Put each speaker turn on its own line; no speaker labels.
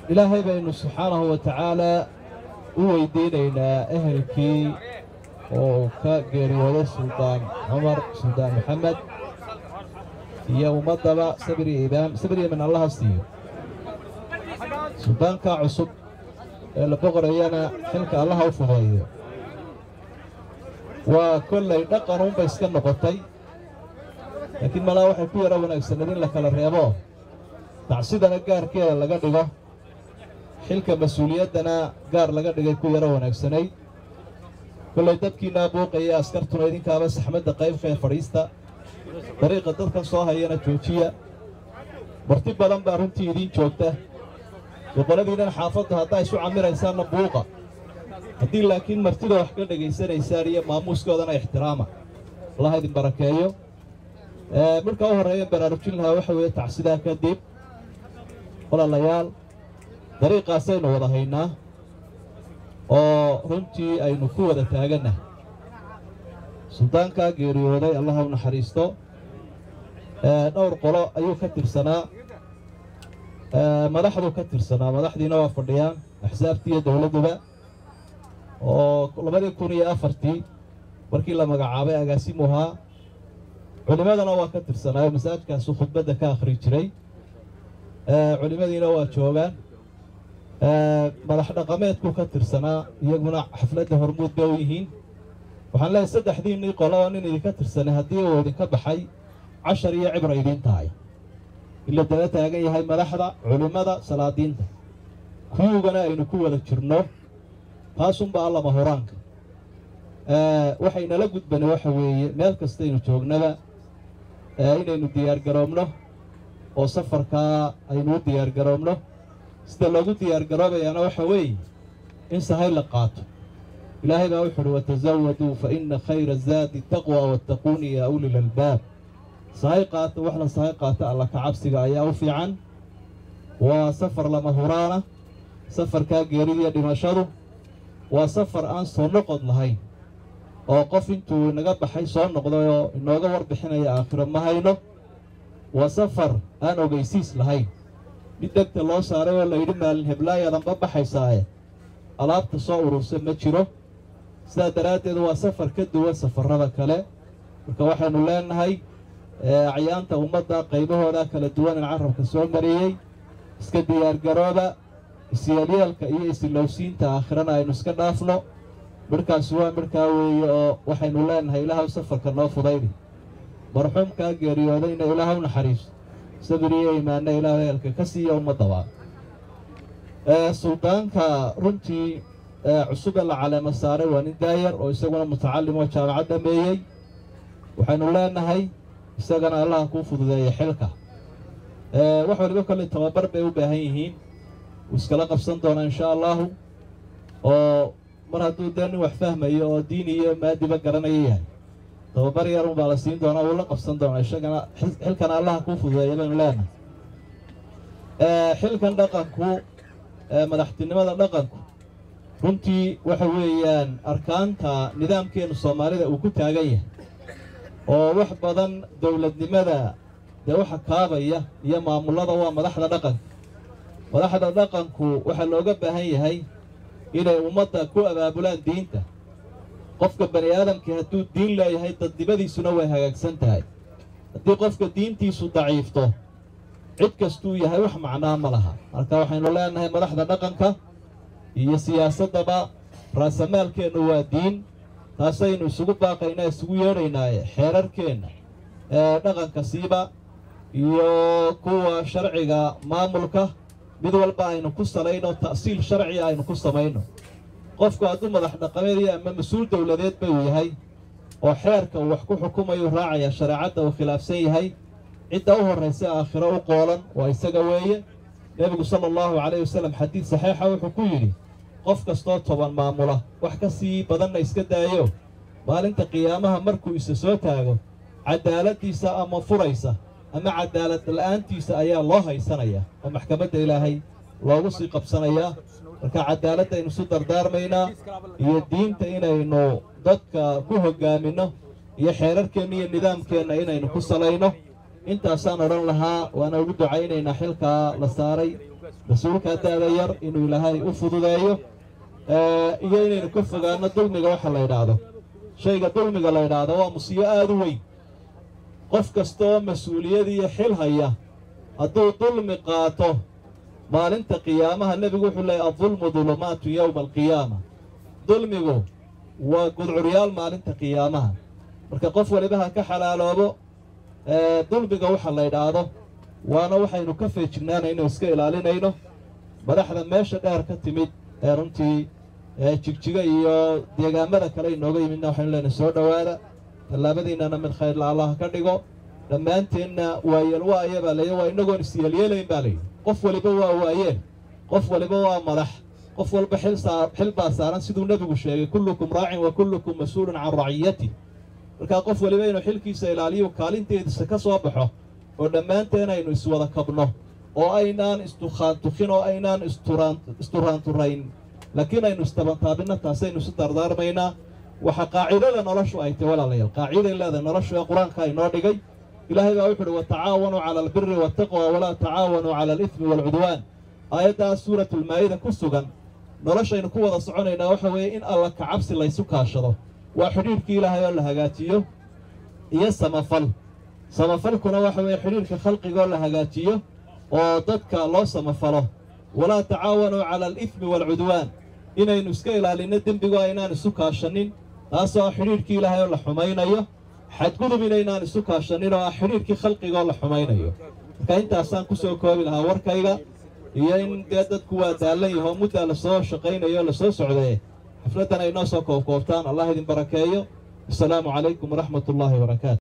ilaahay baynu subxaanahu wa tacaalaa u weydiinaynaa ehelkii oo ka geeriyooday suldaan cumar suldaan maxamed iyo ummaddaba sabir iyo idaam sabir iyo min allaha siiyo suldaankaa cusub ee la boqorayana xilka allaha u fudeeyo waa kollay dhaqan unbay iska noqotay laakiin malaa waxay ku yara wanaagsaneed in la kala reebo tacsidana gaarkeeda laga dhigo xilka mas-uuliyaddana gaar laga dhigay ku yaro wanaagsanayd kollay dadkiinaa buuqaya askartuna idinkaaba saxmadda qaybkee fadhiista dariiqa dadkan soo hayana joojiya marti badan baa runtii idiin joogta boqoladiinnan xaafadda haddaa isu camiraysaanna buuqa haddii laakiin martida wax ka dhegaysanaysaan iyo maamuuskoodana ixtiraama allah idin barakeeyo midhka u horreeyan baraarujin lahaa waxa weeye tacsidaa kadib walaalayaal dariiqaasaynu wada haynaa oo runtii aynu ku wada taagannahay suldaankaa geeriyooday allah u naxariisto dhowr qolo ayuu ka tirsanaa madaxduu ka tirsanaa madaxdiina waa fadhiyaan axsaabtii iyo dowladduba oo labadii kun iyo afartii markii la magacaabay agaasimu ahaa culimmadana waa ka tirsanaayo masaajkaasuu khudbadda ka akhri jiray culimmadiina waa joogaan madax dhaqameedkuu ka tirsanaa iyaguna xafladda hormuud bay u yihiin waxaan leehay saddexdiinnii qolo oo nin idinka tirsanay haddii uu idinka baxay cashar iyo cibra idiin tahay ila daba taagan yahay madaxda culimmada salaadiinta kuwugana aynu ku wada jirno taasunbaa allama horaanka waxaynala gudbana waxa weeye meel kastaynu joognaba inaynu diyaargaroobno oo safarkaa aynu u diyaargaroobno sida loogu diyaargaroobayaana waxa weeye in sahay la qaato ilaahay baa wuxu uhi watasawaduu fa inna khayra zaadi taqwa wattaquuni yaa ulil albaab sahay qaata wax la sahay qaata alla kacabsiga ayaa u fiican waa safar lama huraana safarkaa geeridiiyo dhimashadu waa safar aan soo noqod lahayn oo qof intuu inaga baxay soo noqday oo inooga warbixinaya aakhiro ma hayno waa safar aan ogaysiis lahayn mid degta loo saaray oo layidhi maalin heblaayadanba baxaysaaye alaabta soo urursa ma jiro sidaa daraaddeed waa safar ka duwan safarrada kale marka waxaynu leenahay acyaanta ummadda qaybahooda kala duwan in carabka soo mariyey iska diyaargarooba isyeelyeelka iyo isilowsiinta aakhirana aynu iska dhaafno midhkaasi waa midhkaa weeye oo waxaynu leenahay ilaahaw safarka noo fudaydi marxuumkaa geeriyoodayna ilaahaw naxariiso sabir iyo imaanna ilaahu eelka ka siiya ummaddaba suldaanka runtii cusube la caleemo saaray waa nin daayar oo isaguna mutacalim oo jaamacad dhameeyey waxaynu leenahay isagana allaha kuu fududeeya xilka wax waliba kolley tababar bay u baahan yihiin wuu iskala qabsan doonaa insha allaahu oo mar hadduu dee nin wax fahmayo oo diin iyo maadiba garanaya yahay tababar yarun baa la siin doonaa wuu la qabsan doonaa isagana xilkana allaha kuu fududeeya baynu leenahay xilkan dhaqanku madaxtinimada dhaqanku runtii waxa weeyaan arkaanta nidaamkeennu soomaalida uu ku taagan yahay oo wax badan dowladnimada dee waxa kaabaya iyo maamullada waa madaxda dhaqanka madaxda dhaqanku waxaa looga baahan yahay inay ummadda ku abaabulaan diinta qofka bani aadamkii hadduu diin leeyahay dadnimadiisuna way hagaagsan tahay haddii qofka diintiisu daciifto cid kastuu yahay wax macnaa ma laha marka waxaynu leenahay madaxda dhaqanka iyo siyaasaddaba raasamaalkeennu waa diin taasaynu isugu baaqaynaa isugu yeedhaynaaye xeerarkeenna ee dhaqanka siiba iyo kuwa sharciga maamulka mid walba aynu ku salayno ta'siil sharciga aynu ku samayno qofku hadduu madax dhaqameedyo ama mas-uul dowladeedba uu yahay oo xeerka uu wax ku xukumayu raacaya shareecadda uu khilaafsan yahay cidda u horraysa aakhiro u qoolan waa isaga weeye nebigu sala allahu calayhi wasallam xadiid saxiixa wuxuu ku yidhi qof kastoo toban maamula wax ka sii badanna iska daayo maalinta qiyaamaha markuu isa soo taago cadaaladdiisa ama furaysa ama cadaalad la'aantiisa ayaa loo haysanayaa oo maxkamadda ilaahay loogu sii qabsanayaa marka cadaaladaynu isu dardaarmaynaa iyo diinta inaynu dadka ku hoggaaminno iyo xeerarkeenna iyo nidaamkeenna inaynu ku salayno intaasaan odhan lahaa waana ugu ducaynaynaa xilkaa la saaray mas-uulkaa da'da yar inuu ilaahay u fududeeyo iyo inaynu ka fogaano dulmiga waxa la yidhaahdo shayga dulmiga la yidhaahdo waa musiibo aada u weyn qof kasta oo mas-uuliyad iyo xil haya hadduu dulmi qaato maalinta qiyaamaha nebigu wuxuu leeyay addulmu dulumaatu yowma alqiyaama dulmigu waa gudcuryaal maalinta qiyaamaha marka qof waliba ha ka xalaaloobo dulmiga waxa la yidhaahdo waana waxaynu ka feejignaanayno iska ilaalinayno madaxda meesha dheer ka timid ee runtii jigjiga iyo deegaamada kale inooga yimidna waxaynu leenahay soo dhowaada tallaabadiinnana mid khayrla allah ka dhigo dhammaanteenna waayeel waaya baa layidhi waa inagoon isyeelyeelayn baa layidhi qof waliba waa waayeen qof waliba waa madax qof walba xil baa saaran siduu nebigu sheegay kullukum raacin wa kullukum mas-uulun can raciyati markaa qof waliba inuu xilkiisa ilaaliyo kaalinteediisa ka soo baxo oo dhammaanteen aynu iswada kabno oo aynaan istukhaantukin oo aynaan isturaanturayn laakiin aynu istabantaabinna taasaynu isu dardaarmaynaa waxa qaacidada noloshu ay tahy walaalayaal qaaciday leedahay noloshu ee qur-aanka inoo dhigay ilaahay baa wuxu uhi watacaawanuu cala albiri waataqwa walaa tacaawanuu cala alidmi waalcudwaan aayaddaas suuratulmaa'ida ku sugan noloshaynu ku wada soconaynaa waxa weeye in alla kacabsi laysu kaashado waa xidhiirhkii ilaahay oo la hagaajiyo iyo samafal samafalkuna waxa weeye xidhiirka khalqigoo la hagaajiyo oo dadka loo samafalo walaa tacaawanuu cala alidmi waalcudwaan inaynu iska ilaalinno dembigo aynaan isu kaashanin taasoo ah xidhiirhkii ilaahay oo la xumaynayo xadgudub inaynaan isu kaashanin oo ah xidhiirkii khalqigoo la xumaynayo marka intaasaan ku soo koobi lahaa warkayga iyo in dee dadku waa daallan yahoo muddaa lasoo shaqaynayo o lasoo socdee xafladdan ay noo soo koobkoobtaan allah idin barakeeyo asalaamu calaykum waraxmat ullaahi wabarakaatu